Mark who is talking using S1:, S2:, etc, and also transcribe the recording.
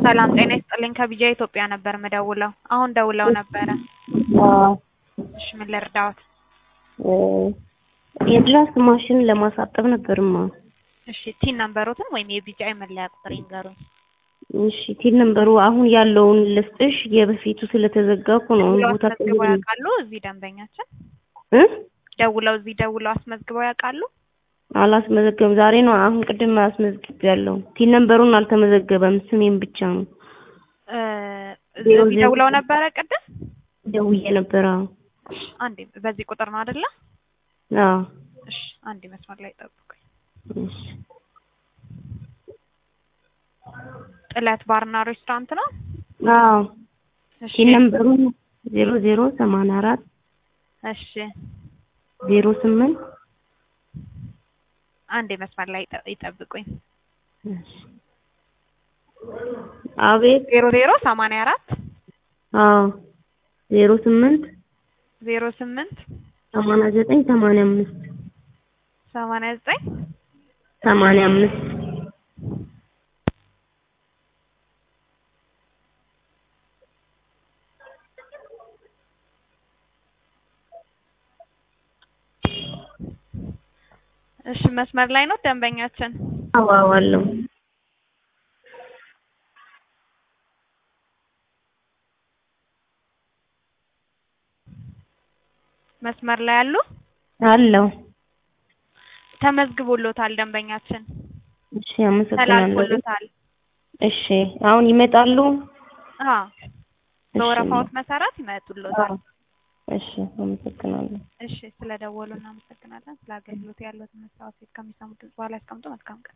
S1: ሰላም ጤና ይስጥልኝ ከቢጃ ኢትዮጵያ ነበር ምደውለው። አሁን ደውለው ነበረ።
S2: አዎ
S1: እሺ ምን ልርዳዎት?
S2: የድራፍት ማሽን ለማሳጠብ ነበርማ።
S1: እሺ ቲን ነምበሮትን ወይም የቢጃይ መለያ ቁጥር ይንገሩኝ።
S2: እሺ ቲን ነምበሩ አሁን ያለውን ልስጥሽ። የበፊቱ ስለተዘጋ እኮ ነው አሁን
S1: ደውለው
S2: ቦታ
S1: አስመዝግበው ያውቃሉ? እዚህ ደንበኛችን
S2: እ
S1: ደውለው እዚህ ደውለው አስመዝግበው ያውቃሉ?
S2: አላስመዘገበም። ዛሬ ነው አሁን ቅድም አስመዝግቤያለሁ። ቲን ነምበሩን አልተመዘገበም። ስሜን ብቻ ነው
S1: እ
S2: ዜሮ
S1: እዚህ
S2: ዜሮ
S1: ደውለው ነበረ ቅድም?
S2: ደውዬ ነበረ። አዎ
S1: አንዴ በዚህ ቁጥር ነው አይደለ?
S2: አዎ
S1: እሺ አንዴ መስመር ላይ ጠብቁኝ።
S2: እሺ
S1: ጥለት ባርና ሬስቶራንት ነው?
S2: አዎ
S1: እሺ
S2: ቲን ነምበሩ ዜሮ ዜሮ ሰማንያ አራት
S1: እሺ
S2: ዜሮ ስምንት
S1: አንዴ መስመር ላይ ይጠ- ይጠብቁኝ።
S2: እሺ አቤት
S1: ዜሮ ዜሮ ሰማንያ አራት
S2: አዎ ዜሮ ስምንት
S1: ዜሮ ስምንት
S2: ሰማንያ ዘጠኝ ሰማንያ አምስት
S1: ሰማንያ ዘጠኝ
S2: ሰማንያ አምስት
S1: እሺ መስመር ላይ ነው ደንበኛችን።
S2: አዎ አዎ አለው
S1: መስመር ላይ ያሉ
S2: አለው
S1: ተመዝግቦሎታል ደንበኛችን
S2: እሺ አመሰግናለሁ
S1: ተላልፎሎታል።
S2: እሺ አሁን ይመጣሉ
S1: አዎ በወረፋዎት መሰረት ይመጡሎታል።
S2: አዎ እሺ አመሰግናለሁ
S1: እሺ ስለደወሉ እናመሰግናለን። ስለ አገልግሎት ያለዎትን መስታወት ከሚሰሙት በኋላ ያስቀምጡ። መልካም ቀን